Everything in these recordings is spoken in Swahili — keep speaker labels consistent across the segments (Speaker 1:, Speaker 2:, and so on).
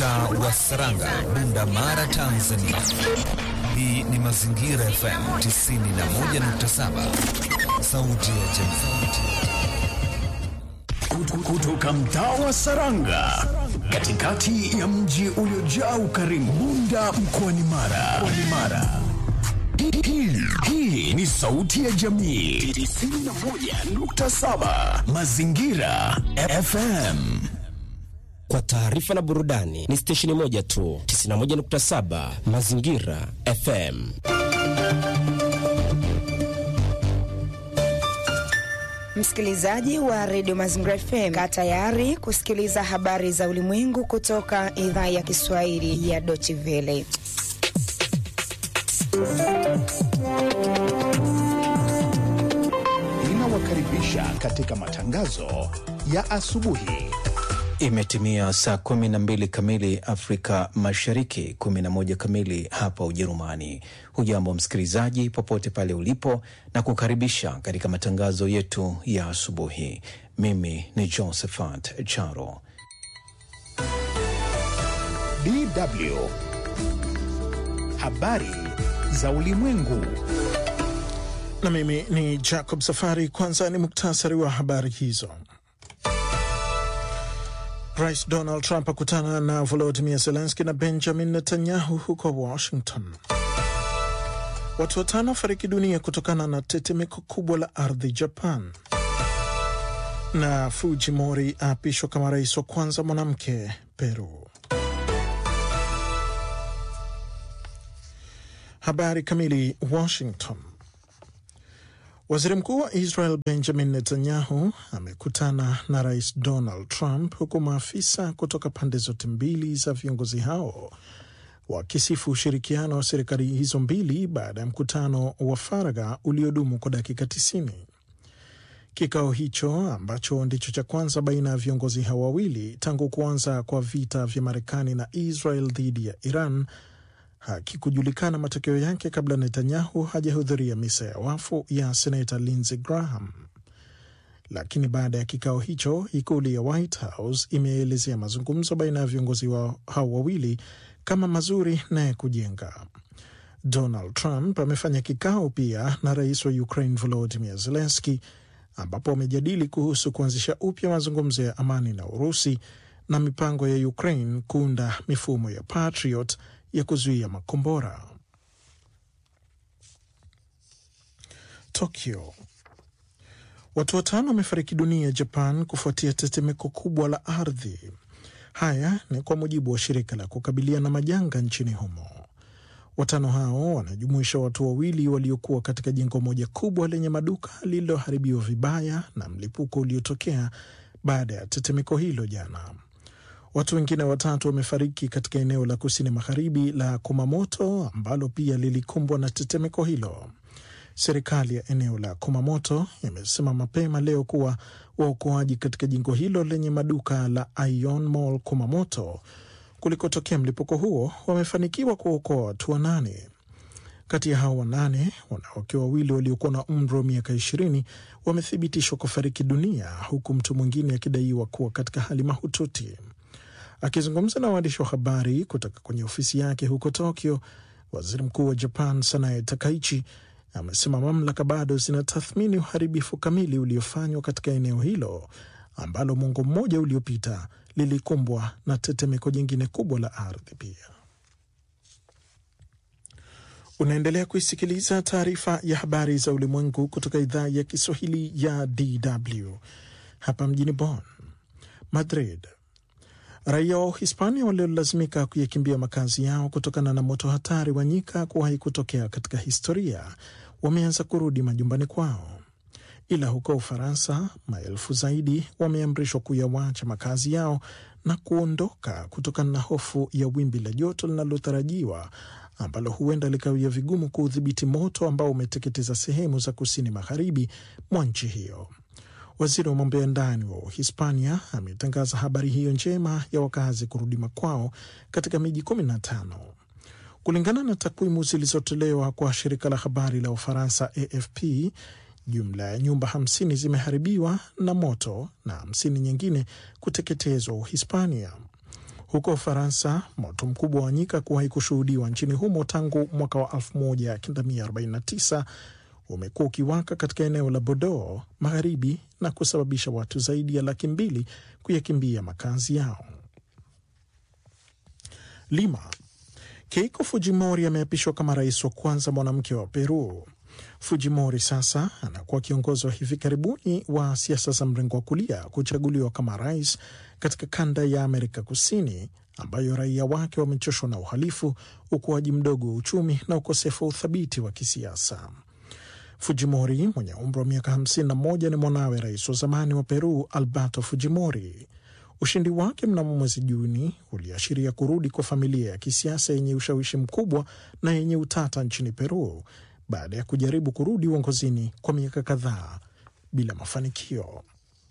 Speaker 1: mtaa wa Saranga, Bunda Mara, Tanzania. Hii ni Mazingira FM 91.7, sauti ya jamii.
Speaker 2: Kutoka mtaa wa Saranga, katikati ya mji uliojaa ukarimu, Bunda mkoani Mara. Mkoani Mara. Hii, hii ni sauti ya jamii 91.7 Mazingira FM.
Speaker 3: Kwa taarifa na burudani ni stesheni moja tu 91.7 Mazingira FM.
Speaker 4: Msikilizaji wa redio Mazingira FM, kaa tayari kusikiliza habari za ulimwengu kutoka idhaa ya Kiswahili ya Deutsche Welle.
Speaker 5: Inawakaribisha katika matangazo ya asubuhi.
Speaker 6: Imetimia saa kumi na mbili kamili Afrika Mashariki, kumi na moja kamili hapa Ujerumani. Hujambo msikilizaji, popote pale ulipo, na kukaribisha katika matangazo yetu ya asubuhi. Mimi ni Josephat Charo.
Speaker 5: DW habari za ulimwengu.
Speaker 7: Na mimi ni Jacob Safari. Kwanza ni muktasari wa habari hizo. Rais Donald Trump akutana na Volodimir Zelenski na Benjamin Netanyahu huko Washington. Watu watano wafariki dunia kutokana na tetemeko kubwa la ardhi Japan. Na Fujimori aapishwa kama rais wa kwanza mwanamke Peru. Habari kamili. Washington. Waziri mkuu wa Israel Benjamin Netanyahu amekutana na rais Donald Trump huku maafisa kutoka pande zote mbili za viongozi hao wakisifu ushirikiano wa serikali hizo mbili baada ya mkutano wa faragha uliodumu kwa dakika 90. Kikao hicho ambacho ndicho cha kwanza baina ya viongozi hao wawili tangu kuanza kwa vita vya Marekani na Israel dhidi ya Iran hakikujulikana matokeo yake kabla Netanyahu hajahudhuria misa ya wafu ya senata Lindsey Graham. Lakini baada ya kikao hicho, ikulu ya White House imeelezea mazungumzo baina ya viongozi wa hao wawili kama mazuri na ya kujenga. Donald Trump amefanya kikao pia na rais wa Ukraine Volodymyr Zelensky, ambapo wamejadili kuhusu kuanzisha upya mazungumzo ya amani na Urusi na mipango ya Ukraine kuunda mifumo ya Patriot ya kuzuia makombora. Tokyo. Watu watano wamefariki dunia Japan kufuatia tetemeko kubwa la ardhi. Haya ni kwa mujibu wa shirika la kukabiliana na majanga nchini humo. Watano hao wanajumuisha watu wawili waliokuwa katika jengo moja kubwa lenye maduka lililoharibiwa vibaya na mlipuko uliotokea baada ya tetemeko hilo jana. Watu wengine watatu wamefariki katika eneo la kusini magharibi la Kumamoto ambalo pia lilikumbwa na tetemeko hilo. Serikali ya eneo la Kumamoto imesema mapema leo kuwa waokoaji katika jengo hilo lenye maduka la Ion Mall Kumamoto kulikotokea mlipuko huo wamefanikiwa kuokoa watu wanane. Kati ya hao wanane, wanawake wawili waliokuwa na umri wa miaka ishirini wamethibitishwa kufariki dunia huku mtu mwingine akidaiwa kuwa katika hali mahututi. Akizungumza na waandishi wa habari kutoka kwenye ofisi yake huko Tokyo, waziri mkuu wa Japan Sanae Takaichi amesema mamlaka bado zinatathmini uharibifu kamili uliofanywa katika eneo hilo ambalo mwongo mmoja uliopita lilikumbwa na tetemeko jingine kubwa la ardhi pia. Unaendelea kuisikiliza taarifa ya habari za ulimwengu kutoka idhaa ya Kiswahili ya DW hapa mjini Bonn. Madrid. Raia wa Uhispania waliolazimika kuyakimbia makazi yao kutokana na moto hatari wa nyika kuwahi kutokea katika historia wameanza kurudi majumbani kwao, ila huko Ufaransa maelfu zaidi wameamrishwa kuyawacha makazi yao na kuondoka kutokana na hofu ya wimbi la joto linalotarajiwa ambalo huenda likawia vigumu kuudhibiti moto ambao umeteketeza sehemu za kusini magharibi mwa nchi hiyo. Waziri wa mambo ya ndani wa Uhispania ametangaza habari hiyo njema ya wakazi kurudi makwao katika miji kumi na tano. Kulingana na takwimu zilizotolewa kwa shirika la habari la Ufaransa AFP, jumla ya nyumba hamsini zimeharibiwa na moto na hamsini nyingine kuteketezwa Uhispania. Huko Ufaransa, moto mkubwa wa nyika kuwahi kushuhudiwa nchini humo tangu mwaka wa 1949 umekuwa ukiwaka katika eneo la Bordeaux magharibi na kusababisha watu zaidi ya laki mbili kuyakimbia makazi yao. Lima, Keiko Fujimori ameapishwa kama rais wa kwanza mwanamke wa Peru. Fujimori sasa anakuwa kiongozi wa hivi karibuni wa siasa za mrengo wa kulia kuchaguliwa kama rais katika kanda ya Amerika Kusini ambayo raia wake wamechoshwa na uhalifu, ukuaji mdogo wa uchumi na ukosefu wa uthabiti wa kisiasa. Fujimori mwenye umri wa miaka 51 ni mwanawe rais wa zamani wa Peru Alberto Fujimori. Ushindi wake mnamo mwezi Juni uliashiria kurudi kwa familia ya kisiasa yenye ushawishi mkubwa na yenye utata nchini Peru baada ya kujaribu kurudi uongozini kwa miaka kadhaa bila mafanikio.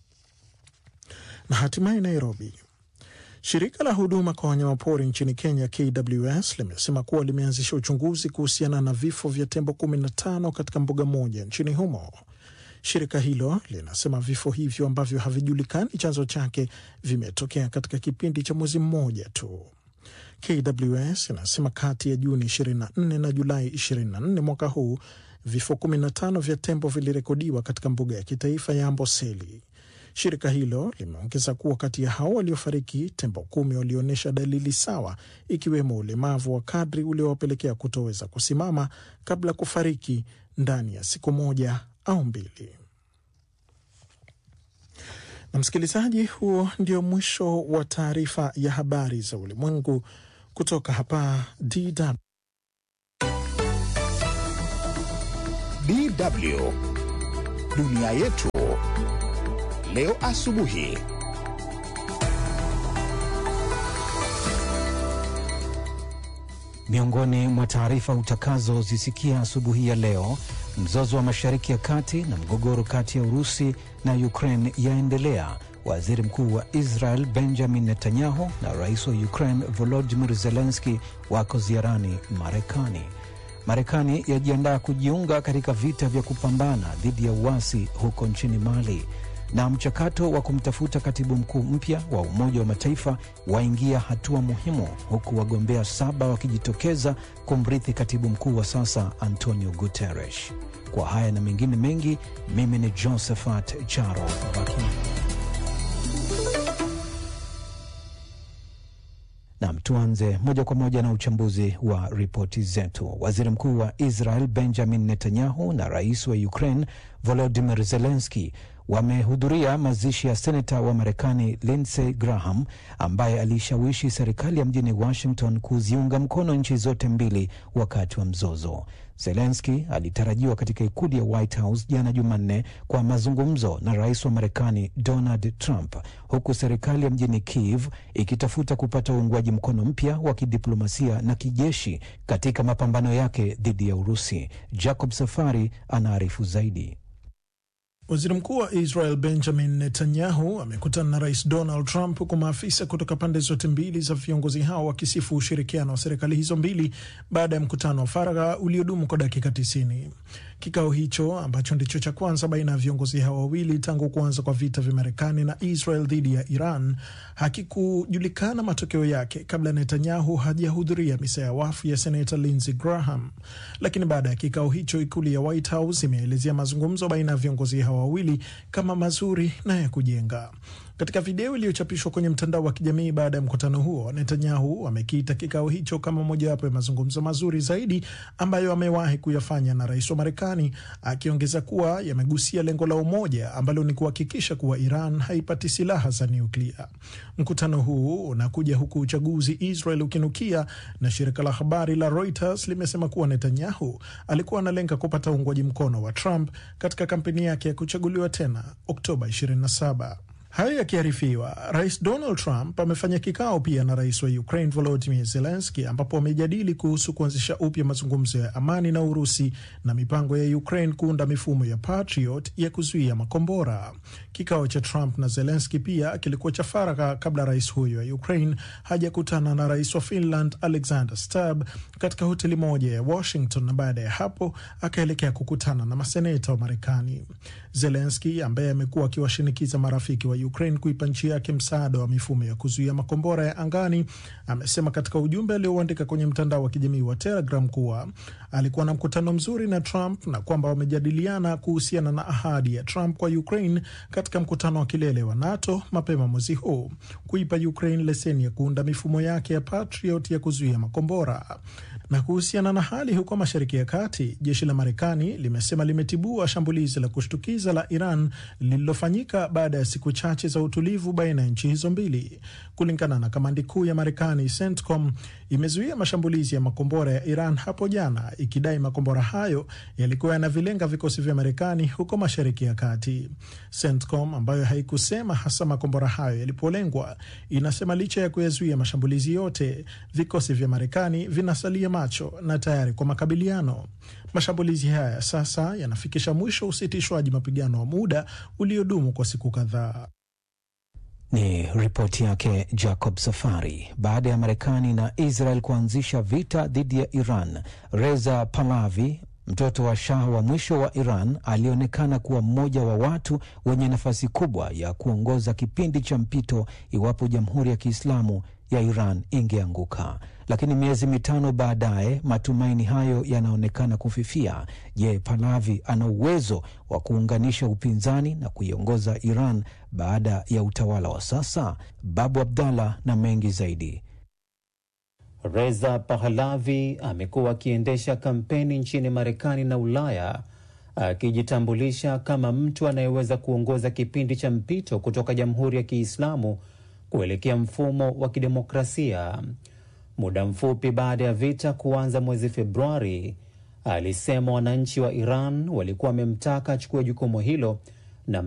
Speaker 7: Na hatimaye Nairobi, shirika la huduma kwa wanyamapori nchini Kenya KWS limesema kuwa limeanzisha uchunguzi kuhusiana na vifo vya tembo 15 katika mbuga moja nchini humo. Shirika hilo linasema vifo hivyo ambavyo havijulikani chanzo chake vimetokea katika kipindi cha mwezi mmoja tu. KWS inasema kati ya Juni 24 na Julai 24 mwaka huu vifo 15 vya tembo vilirekodiwa katika mbuga ya kitaifa ya Amboseli. Shirika hilo limeongeza kuwa kati ya hao waliofariki, tembo kumi walionyesha dalili sawa, ikiwemo ulemavu wa kadri uliowapelekea kutoweza kusimama kabla ya kufariki ndani ya siku moja au mbili. Na msikilizaji, huo ndio mwisho wa taarifa ya habari za ulimwengu kutoka hapa DW.
Speaker 5: DW dunia yetu leo asubuhi.
Speaker 6: Miongoni mwa taarifa utakazozisikia asubuhi ya leo, mzozo wa Mashariki ya Kati na mgogoro kati ya Urusi na Ukraine yaendelea. Waziri Mkuu wa Israel Benjamin Netanyahu na rais wa Ukraine Volodymyr Zelensky wako ziarani Marekani. Marekani yajiandaa kujiunga katika vita vya kupambana dhidi ya uasi huko nchini Mali na mchakato wa kumtafuta katibu mkuu mpya wa Umoja wa Mataifa waingia hatua muhimu, huku wagombea saba wakijitokeza kumrithi katibu mkuu wa sasa Antonio Guterres. Kwa haya na mengine mengi, mimi ni Josephat Charo Baki. Nam, tuanze moja kwa moja na uchambuzi wa ripoti zetu. Waziri mkuu wa Israel Benjamin Netanyahu na rais wa Ukraine Volodymyr Zelensky wamehudhuria mazishi ya seneta wa Marekani Lindsey Graham ambaye aliishawishi serikali ya mjini Washington kuziunga mkono nchi zote mbili wakati wa mzozo. Zelenski alitarajiwa katika ikulu ya White House jana Jumanne kwa mazungumzo na rais wa Marekani Donald Trump, huku serikali ya mjini Kiev ikitafuta kupata uungwaji mkono mpya wa kidiplomasia na kijeshi katika mapambano yake dhidi ya Urusi. Jacob Safari anaarifu zaidi.
Speaker 7: Waziri mkuu wa Israel Benjamin Netanyahu amekutana na rais Donald Trump, huku maafisa kutoka pande zote mbili za viongozi hao wakisifu ushirikiano wa serikali hizo mbili baada ya mkutano wa faragha uliodumu kwa dakika 90. Kikao hicho ambacho ndicho cha kwanza baina ya viongozi hao wawili tangu kuanza kwa vita vya Marekani na Israel dhidi ya Iran hakikujulikana matokeo yake kabla Netanyahu hajahudhuria misa ya wafu ya senata Lindsey Graham. Lakini baada ya kikao hicho, ikulu ya White House imeelezea mazungumzo baina ya viongozi hao wawili kama mazuri na ya kujenga. Katika video iliyochapishwa kwenye mtandao wa kijamii baada ya mkutano huo, Netanyahu amekiita kikao hicho kama mojawapo ya mazungumzo mazuri zaidi ambayo amewahi kuyafanya na rais wa Marekani, akiongeza kuwa yamegusia lengo la umoja ambalo ni kuhakikisha kuwa Iran haipati silaha za nyuklia. Mkutano huu unakuja huku uchaguzi Israel ukinukia, na shirika la habari la Reuters limesema kuwa Netanyahu alikuwa analenga kupata uungwaji mkono wa Trump katika kampeni yake ya kuchaguliwa tena Oktoba 27. Hayo yakiarifiwa, rais Donald Trump amefanya kikao pia na rais wa Ukraine Volodymyr Zelensky, ambapo wamejadili kuhusu kuanzisha upya mazungumzo ya amani na Urusi na mipango ya Ukraine kuunda mifumo ya Patriot ya kuzuia makombora. Kikao cha Trump na Zelensky pia kilikuwa cha faragha kabla rais huyo wa Ukraine hajakutana na rais wa Finland Alexander Stubb katika hoteli moja ya Washington, na baada ya hapo akaelekea kukutana na maseneta wa Marekani. Zelensky ambaye amekuwa akiwashinikiza marafiki wa Ukraine kuipa nchi yake msaada wa mifumo ya kuzuia makombora ya angani, amesema katika ujumbe aliouandika kwenye mtandao wa kijamii wa Telegram kuwa alikuwa na mkutano mzuri na Trump na kwamba wamejadiliana kuhusiana na ahadi ya Trump kwa Ukraine katika mkutano wa kilele wa NATO mapema mwezi huu kuipa Ukraine leseni ya kuunda mifumo yake ya Patriot ya kuzuia makombora. Na kuhusiana na hali huko Mashariki ya Kati, jeshi la Marekani limesema limetibua shambulizi la kushtukiza la Iran lililofanyika baada ya siku chache za utulivu baina ya nchi hizo mbili. Kulingana na kamandi kuu ya Marekani, CENTCOM imezuia mashambulizi ya makombora ya Iran hapo jana, ikidai makombora hayo yalikuwa yanavilenga vikosi vya Marekani huko Mashariki ya Kati. CENTCOM ambayo haikusema hasa makombora hayo yalipolengwa, inasema licha ya kuyazuia mashambulizi yote, vikosi vya Marekani vinasalia macho na tayari kwa makabiliano. Mashambulizi haya sasa yanafikisha mwisho usitishwaji mapigano wa muda uliodumu kwa siku kadhaa.
Speaker 6: Ni ripoti yake Jacob Safari. Baada ya Marekani na Israel kuanzisha vita dhidi ya Iran, Reza Pahlavi, mtoto wa shah wa mwisho wa Iran, alionekana kuwa mmoja wa watu wenye nafasi kubwa ya kuongoza kipindi cha mpito iwapo Jamhuri ya Kiislamu ya Iran ingeanguka. Lakini miezi mitano baadaye matumaini hayo yanaonekana kufifia. Je, Pahlavi ana uwezo wa kuunganisha upinzani na kuiongoza Iran baada ya utawala wa sasa? Babu Abdallah na mengi zaidi.
Speaker 8: Reza Pahlavi amekuwa akiendesha kampeni nchini Marekani na Ulaya akijitambulisha kama mtu anayeweza kuongoza kipindi cha mpito kutoka Jamhuri ya Kiislamu kuelekea mfumo wa kidemokrasia. Muda mfupi baada ya vita kuanza mwezi Februari, alisema wananchi wa Iran walikuwa wamemtaka achukue jukumu hilo